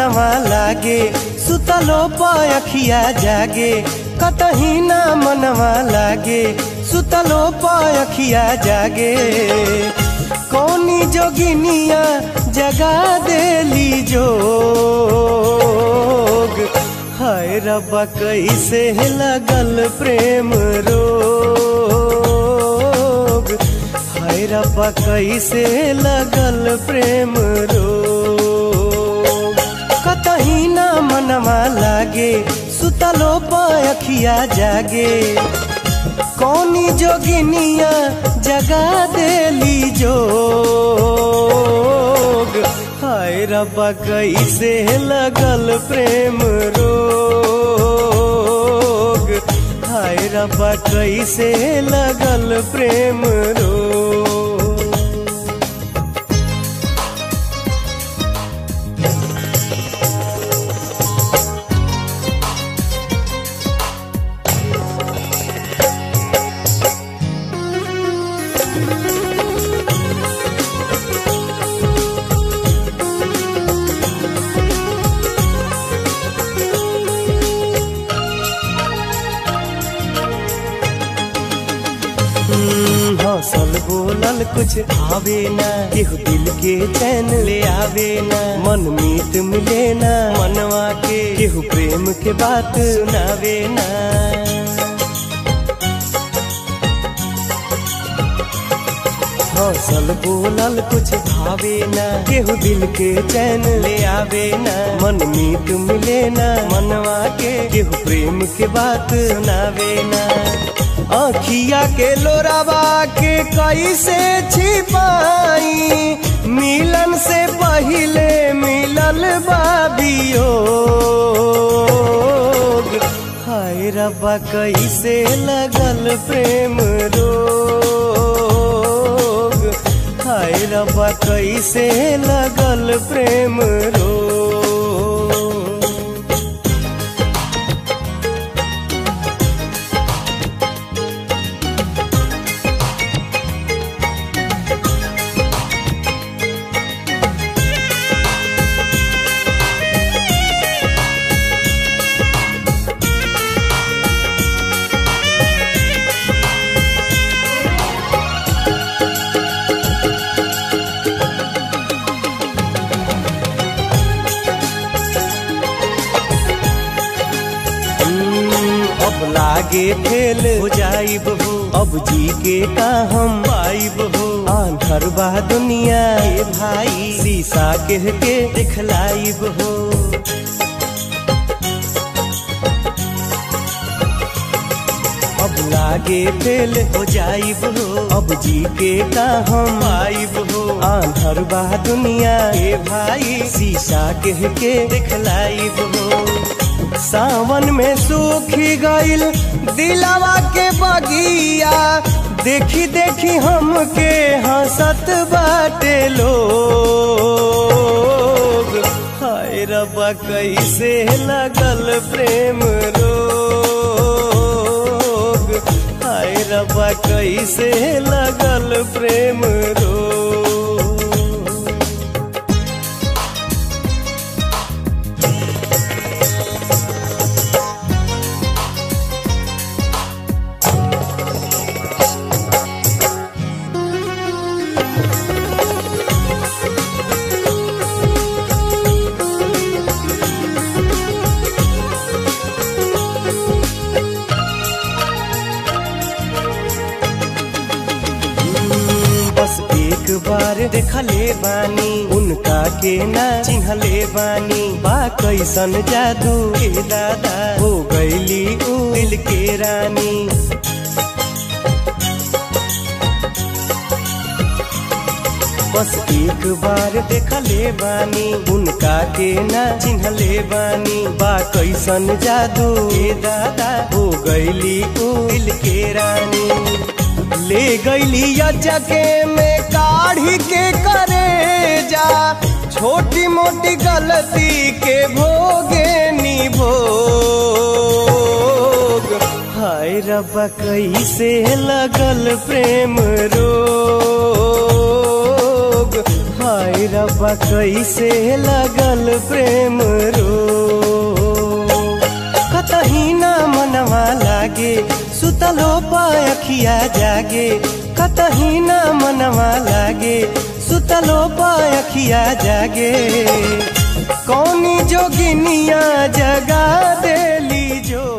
मनवा लागे सुतलो पखिया जागे कतही ना मनवा लागे सुतलो पखिया जागे कौनी जोगिनिया जगा देली जोग हाय रब्बा कैसे लगल प्रेम रोग हाय रब्बा कैसे लगल प्रेम रोग कतही ना मनवा लागे सुतलो पखिया जागे कौनी जोगिनिया जगा देली जोग हाय रब्बा कैसे लगल प्रेम रोग हाय रब्बा कैसे लगल प्रेम रोग हौसल बोलल कुछ आवे ना केहू दिल के चैन ले आवे ना मन मीत मिले ना मनवा के केहू प्रेम के बात सुनावे ना हौसल बोलल कुछ भावे ना केहू दिल के चैन ले आवे ना मन मीत मिले ना मनवा के केहू प्रेम के बात सुनावे ना आखिया के लोरावा के कैसे छिपाई मिलन से पहिले मिलल बाबियो हाय रब्बा कैसे लगल प्रेम रोग हाय रब्बा कैसे लगल प्रेम रोग अब लागे फेल हो जाइब हो अब जी के का हम पाइब हो आंधर बा दुनिया के भाई शीशा कह के दिखलाइब हो अब लागे फेल हो जाइब हो अब जी के का हम आइब हो आंधर बा दुनिया के भाई शीशा कह के दिखलाइब हो सावन में सूखी गईल दिलावा के बगिया देखी देखी हमके हंसत बाटे लोग हाय रब्बा कैसे लगल प्रेम रोग हाय रब्बा कैसे लगल प्रेम रोग बस एक बार देखले बानी उनका के ना चिन्हले बानी बा कैसन जादू के दादा हो गईली ऊ दिल के रानी बस एक बार देखले बानी उनका के ना चिन्हले बानी बा कैसन जादू के दादा हो गईली ऊ दिल के रानी ले गईली अचके में काढ़ी के करे जा छोटी मोटी गलती के भोगे निभोग हाय रब्बा कैसे लगल प्रेम रोग हाय रब्बा कैसे लगल प्रेम रो कतही ना मनवा लागे सुतलो पायखिया जागे कतही ना मनवा लागे सुतलो पायखिया जागे कौनी जोगिनिया जगा देली जो